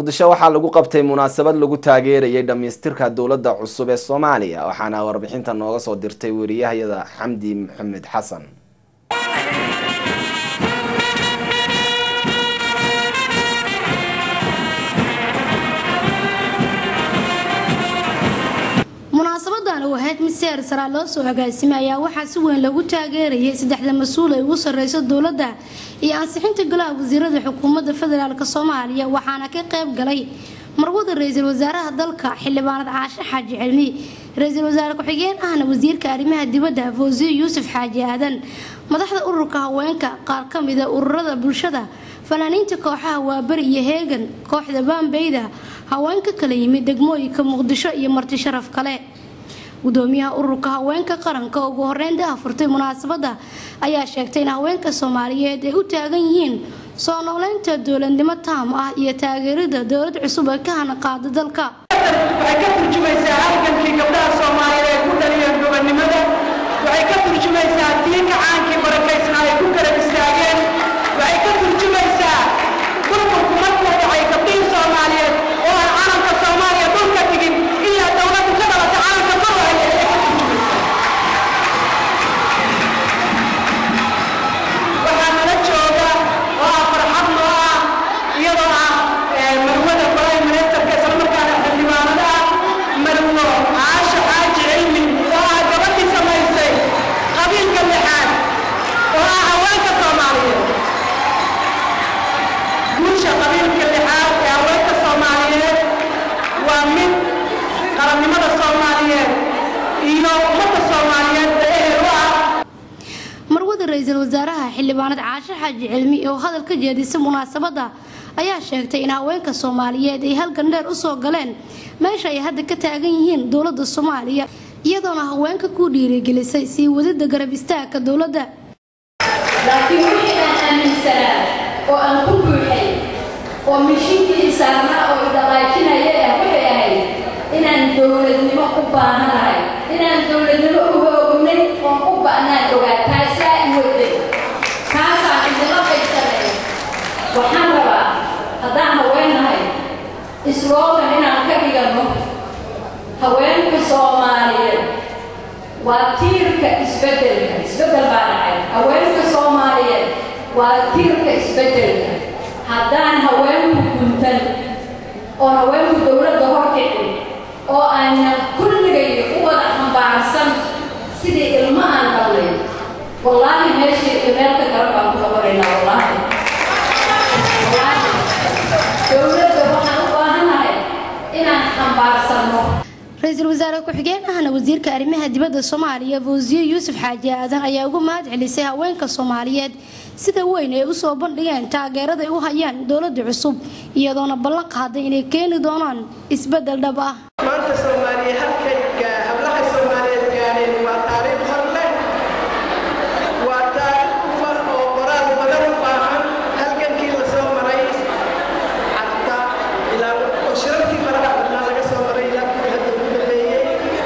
muqdisho waxaa lagu qabtay munaasabad lagu taageerayay dhamaystirka dowladda cusub ee soomaaliya waxaana warbixinta nooga soo dirtay wariyahayada xamdi maxamed xasan munaasabadan uu ahayd mid seer saraa loo soo agaasimay ayaa waxaa si weyn lagu taageerayay saddexda mas-uul ay ugu sarreyso dowladda iyo ansixinta golaha wasiirada xukuumadda federaalk soomaaliya waxaana ka qayb galay marwada ra-iisul wasaaraha dalka xildhibaanad caashe xaaji cilmi ra-iisul wasaare ku-xigeen ahna wasiirka arrimaha dibadda fawsiyo yuusuf xaaji aadan madaxda ururka haweenka qaar ka mida ururada bulshada fanaaniinta kooxaha waaberi iyo heegan kooxda baambeyda haweenka kala yimid degmooyinka muqdisho iyo marti sharaf kale gudoomiyaha ururka haweenka qaranka ugu horeyn daha furtay munaasabadda ayaa sheegtay in haweenka soomaaliyeed ay u taagan yihiin soo nooleynta dowladnimo taam ah iyo taageerida dowlad cusub ee ka hana qaada dalka waxay ka turjumaysaa halgankii gabdhaha soomaaliyeed ay ku dhaliyeen gobannimada waxay ka turjumaysaa tii kacaankii barakaysnaa ay ku garab istaageen waxay ka turjumaysaa burburku markuu dhacay gabdhihii soomaaliyeed oo aan calanka soomaaliya dhulka dhigin ilaa dowladdu ka dhalata calanka ma waaye ay ka turjumaysaa waxaa nala jooga oo ah farxad noo ah iyadoo ah marwada prime ministerka islamarkaana xildhibaanada ah marwo caasha xaaji cilmi oo ah gabadhii samaysay qabiilka lixaad oo ah haweenka soomaaliyeed guusha qabiilka lixaad ee haweenka soomaaliyeed waa mid qarannimada soomaaliyeed iyo ummadda soomaaliyeed ee ehel u ah marwada ra-iisul wasaaraha xildhibaanad caashe xaaji cilmi oo hadal ka jeedisay munaasabadda ayaa sheegtay in haweenka soomaaliyeed ay halgan dheer usoo galeen meesha ay hadda ka taagan yihiin dowladda soomaaliya iyadoona haweenka ku dhiirigelisay sii wadida garab istaagka dowladda laakiin wixii aan aaminsanaa oo aan ku buuxay oo mishinkii isaarnaa oo idhaqaajinaya ah waxay ahayd inaan dowladnimo u baahanahay inaan dowladnimo u hoognay oon u ba'naan ogaa taasaa i waday kaasaan idinla qaybsanay waxaan rabaa haddaan haweennahay isloogan inaan ka dhiganno haweenka soomaaliyeed waa tiirka isbeddelka isbeddel baa dhacay haweenka soomaaliyeed waa tiirka isbeddelka haddaan haweenku guntan oo haweenku dowladda horkicin oo aanan kulligay u wada xambaarsan sidii ilmo aan dhalnay wallaahi meeshii meelka garan baan ku noqonaynaa wallaahi wallaahi dowladda waxaan u baahanahay inaan xambaarsanno ra-iisul wasaare ku-xigeen ahna wasiirka arrimaha dibadda soomaaliya fawsiyo yuusuf xaaji aadan ayaa uga mahad celisay haweenka soomaaliyeed sida weyn ay usoo bandhigeen taageerada ay u hayaan dowladda cusub iyadoona ballan qaaday inay keeni doonaan isbeddel dhab ah maanta soomaaliya halkay gaa- hablaha soomaaliyeed gaadheen waa taariikh hor leh waa taariikh uba oo qoraal badan u baahan halgankii la soo maray xataa ilaa oo shirarkii faraha badnaa laga soo maray ilaa kuwii hadda ugu dambeeyey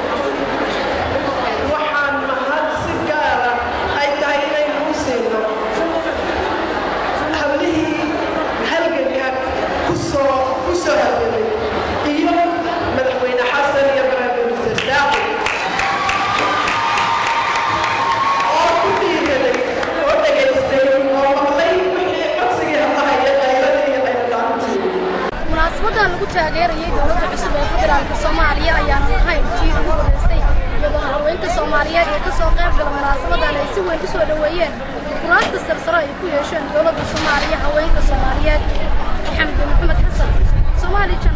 waxaan mahad si gaara ay tahay inaynu u siino hablihii halganka kusoo kusoo halgamay iyo madaxweyne xasan iyo baraaminister daaqi oo ku dhiiraday oo dhegaystay oo maqlay wixii codsigii hablaha iyo qaylada iyo qayladaantii munaasabadan lagu taageerayay dowladda cusub ee federaalka soomaaliya ayaana ahayn tii ugu horeysay iyadoona haweenka soomaaliyeed ee kasoo qayb gala munaasabadan ay si weyn usoo dhoweeyeen kuraasta sarsaro ay ku yeesheen dowladda soomaaliya haweenka soomaaliyeed xamdi maxamed xasan soomaali